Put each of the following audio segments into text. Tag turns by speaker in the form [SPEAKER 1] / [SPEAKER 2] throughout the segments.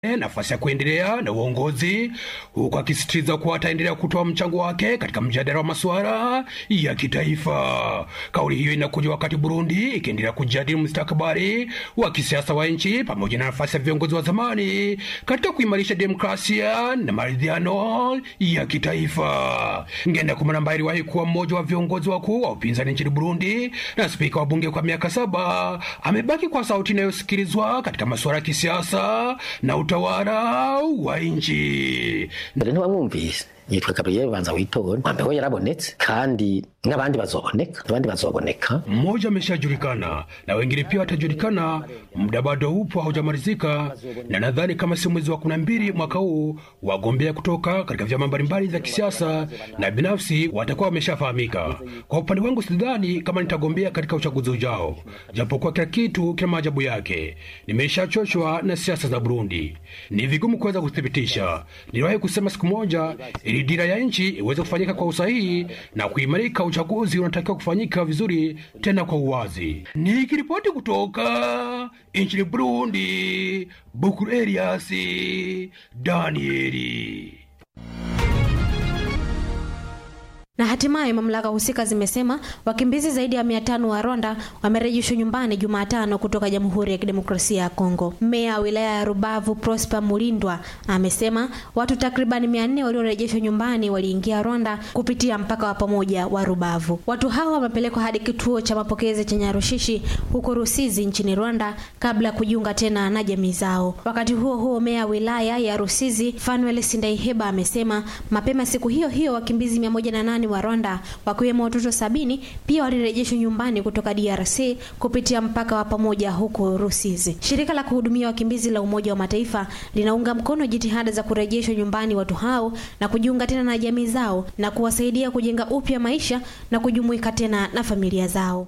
[SPEAKER 1] nafasi ya kuendelea na uongozi huku akisisitiza kuwa ataendelea kutoa mchango wake katika mjadala wa masuala ya kitaifa. Kauli hiyo inakuja wakati Burundi ikiendelea kujadili mustakabali wa kisiasa wa nchi pamoja na nafasi ya viongozi wa zamani katika kuimarisha demokrasia na maridhiano ya kitaifa. Ngendakumana ambaye aliwahi kuwa mmoja wa viongozi wakuu wa upinzani nchini Burundi na spika wa bunge kwa miaka saba amebaki kwa sauti inayosikilizwa katika masuala ya kisiasa na utawala wa nchi.
[SPEAKER 2] mbere ntiwamwumvise yitwa gabriel banza witonde wambe we yarabonetse kandi n'abandi bazoboneka abandi bazoboneka
[SPEAKER 1] Mmoja ameshajulikana na wengine pia watajulikana. Muda bado upo, haujamalizika, na nadhani kama si mwezi wa kumi na mbili mwaka huu wagombea kutoka katika vyama mbalimbali vya kisiasa na binafsi watakuwa wameshafahamika. Kwa upande wangu, sidhani kama nitagombea katika uchaguzi ujao, japokuwa kila kitu kina maajabu yake. Nimeshachoshwa na siasa za Burundi, ni vigumu kuweza kuthibitisha. Niliwahi kusema siku moja, ili dira ya nchi iweze kufanyika kwa usahihi na kuimarika, uchaguzi unatakiwa kufanyika vizuri, tena kwa uwazi. Nikiripoti kutoka nchini Burundi, Bukuru Elias Danieli.
[SPEAKER 3] Na hatimaye mamlaka husika zimesema wakimbizi zaidi ya mia tano wa Rwanda wamerejeshwa nyumbani Jumatano kutoka Jamhuri ya Kidemokrasia ya Kongo. Meya wa wilaya ya Rubavu Prosper Mulindwa amesema watu takribani mia nne waliorejeshwa nyumbani waliingia Rwanda kupitia mpaka wa pamoja wa Rubavu. Watu hao wamepelekwa hadi kituo cha mapokezi cha Nyarushishi huko Rusizi nchini Rwanda kabla ya kujiunga tena na jamii zao. Wakati huo huo, meya wa wilaya ya Rusizi Fanuel Sindaiheba amesema mapema siku hiyo hiyo wakimbizi mia moja na nane wa Rwanda wakiwemo watoto sabini pia walirejeshwa nyumbani kutoka DRC kupitia mpaka wa pamoja huko Rusizi. Shirika la kuhudumia wakimbizi la Umoja wa Mataifa linaunga mkono jitihada za kurejeshwa nyumbani watu hao na kujiunga tena na jamii zao na kuwasaidia kujenga upya maisha na kujumuika tena na familia zao.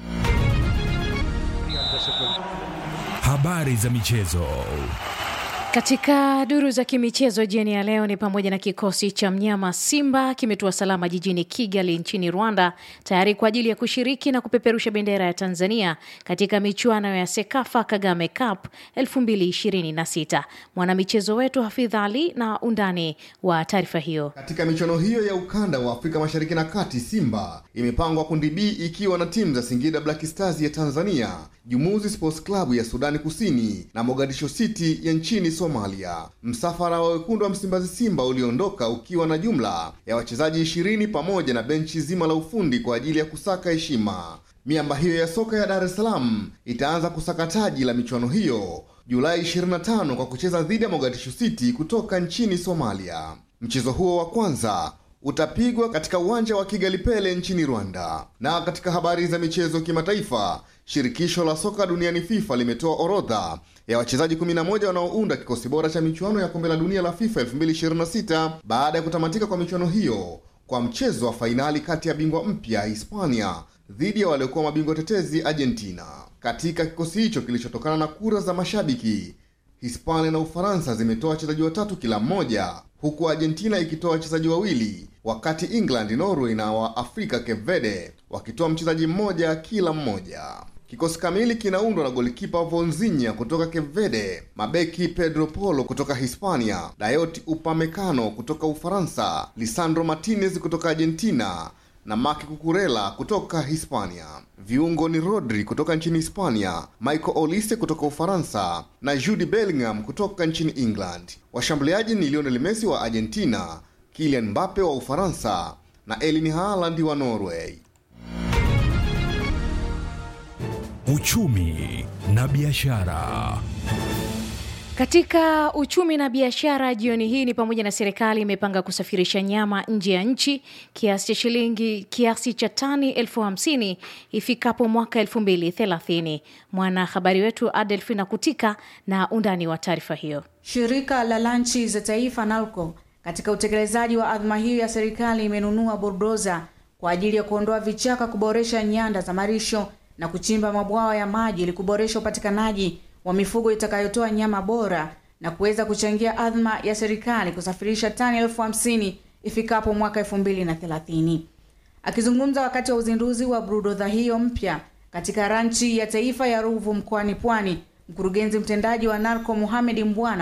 [SPEAKER 4] Habari za michezo.
[SPEAKER 5] Katika duru za kimichezo jioni ya leo ni pamoja na kikosi cha mnyama Simba kimetua salama jijini Kigali nchini Rwanda, tayari kwa ajili ya kushiriki na kupeperusha bendera ya Tanzania katika michuano ya Sekafa Kagame Cup 2026. Mwanamichezo wetu Hafidh Ali na undani wa taarifa hiyo.
[SPEAKER 6] Katika michuano hiyo ya ukanda wa Afrika Mashariki na Kati, Simba imepangwa kundi B ikiwa na timu za Singida Black Stars ya Tanzania, Jumuzi Sports Club ya Sudani Kusini na Mogadishu City ya nchini Somalia. Msafara wa wekundu wa Msimbazi Simba uliondoka ukiwa na jumla ya wachezaji ishirini pamoja na benchi zima la ufundi kwa ajili ya kusaka heshima. Miamba hiyo ya soka ya Dar es Salaam itaanza kusaka taji la michuano hiyo Julai 25 kwa kucheza dhidi ya Mogadishu City kutoka nchini Somalia. Mchezo huo wa kwanza utapigwa katika uwanja wa Kigali Pele nchini Rwanda. Na katika habari za michezo kimataifa, shirikisho la soka duniani FIFA limetoa orodha ya wachezaji 11 wanaounda kikosi bora cha michuano ya kombe la dunia la FIFA 2026 baada ya kutamatika kwa michuano hiyo kwa mchezo wa fainali kati ya bingwa mpya Hispania dhidi ya waliokuwa mabingwa tetezi Argentina. Katika kikosi hicho kilichotokana na kura za mashabiki, Hispania na Ufaransa zimetoa wachezaji watatu kila mmoja, huku Argentina ikitoa wachezaji wawili, wakati England, Norway na wa Afrika Cape Verde wakitoa mchezaji mmoja kila mmoja. Kikosi kamili kinaundwa na golikipa Vonzinya kutoka Cape Verde, mabeki Pedro Polo kutoka Hispania, Dayot Upamecano kutoka Ufaransa, Lisandro Martinez kutoka Argentina na Maki Kukurela kutoka Hispania. Viungo ni Rodri kutoka nchini Hispania, Michael Olise kutoka Ufaransa na Jude Bellingham kutoka nchini England. Washambuliaji ni Lionel Messi wa Argentina, Kylian Mbappe wa Ufaransa na Erling Haaland wa Norway.
[SPEAKER 4] Uchumi na biashara.
[SPEAKER 5] Katika uchumi na biashara jioni hii ni pamoja na serikali imepanga kusafirisha nyama nje ya nchi kiasi cha shilingi kiasi cha tani elfu hamsini ifikapo mwaka elfu mbili thelathini. Mwanahabari wetu Adelfina Kutika na undani wa taarifa hiyo.
[SPEAKER 7] Shirika la lanchi za taifa NALCO katika utekelezaji wa adhma hiyo ya serikali imenunua buldoza kwa ajili ya kuondoa vichaka, kuboresha nyanda za marisho na kuchimba mabwawa ya maji ili kuboresha upatikanaji wa mifugo itakayotoa nyama bora na kuweza kuchangia adhma ya serikali kusafirisha tani elfu hamsini ifikapo mwaka elfu mbili na thelathini. Akizungumza wakati wa uzinduzi wa brudodha hiyo mpya katika ranchi ya taifa ya Ruvu mkoani Pwani, mkurugenzi mtendaji wa NARCO Mohamed Mbwana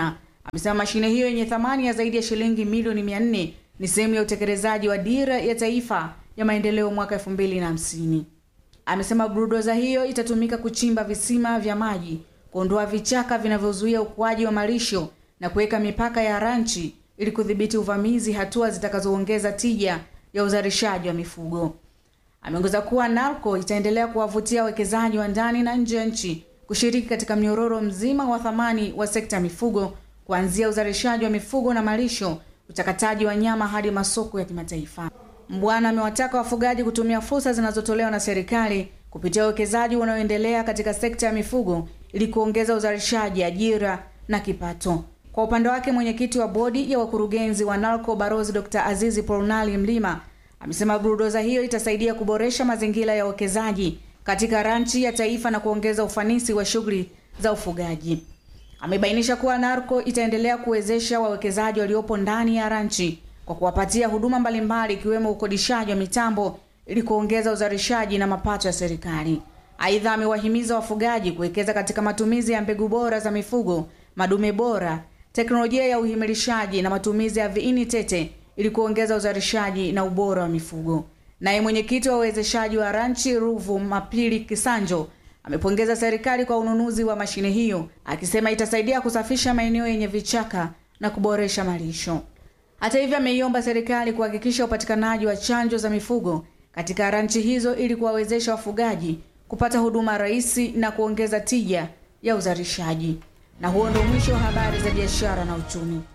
[SPEAKER 7] amesema mashine hiyo yenye thamani ya zaidi ya shilingi milioni 400 ni sehemu ya utekelezaji wa dira ya taifa ya maendeleo mwaka 2050. Amesema buldoza hiyo itatumika kuchimba visima vya maji, kuondoa vichaka vinavyozuia ukuaji wa malisho na kuweka mipaka ya ranchi ili kudhibiti uvamizi, hatua zitakazoongeza tija ya uzalishaji wa mifugo. Ameongeza kuwa NALCO itaendelea kuwavutia wawekezaji wa ndani na nje ya nchi kushiriki katika mnyororo mzima wa thamani wa sekta ya mifugo kuanzia uzalishaji wa mifugo na malisho, uchakataji wa nyama hadi masoko ya kimataifa. Mbwana amewataka wafugaji kutumia fursa zinazotolewa na serikali kupitia uwekezaji unaoendelea katika sekta ya mifugo ili kuongeza uzalishaji, ajira na kipato. Kwa upande wake, mwenyekiti wa bodi ya wakurugenzi wa NALCO Barozi Dr. Azizi Polnali Mlima amesema buldoza hiyo itasaidia kuboresha mazingira ya uwekezaji katika ranchi ya taifa na kuongeza ufanisi wa shughuli za ufugaji. Amebainisha kuwa NARCO itaendelea kuwezesha wawekezaji waliopo ndani ya ranchi kwa kuwapatia huduma mbalimbali ikiwemo ukodishaji wa mitambo ili kuongeza uzalishaji na mapato ya serikali. Aidha, amewahimiza wafugaji kuwekeza katika matumizi ya mbegu bora za mifugo, madume bora, teknolojia ya uhimilishaji na matumizi ya viini tete ili kuongeza uzalishaji na ubora wa mifugo. Naye mwenyekiti wa uwezeshaji wa ranchi Ruvu Mapili Kisanjo amepongeza serikali kwa ununuzi wa mashine hiyo, akisema itasaidia kusafisha maeneo yenye vichaka na kuboresha malisho. Hata hivyo, ameiomba serikali kuhakikisha upatikanaji wa chanjo za mifugo katika ranchi hizo ili kuwawezesha wafugaji kupata huduma rahisi na kuongeza tija ya uzalishaji. Na huo ndio mwisho wa habari za biashara na uchumi.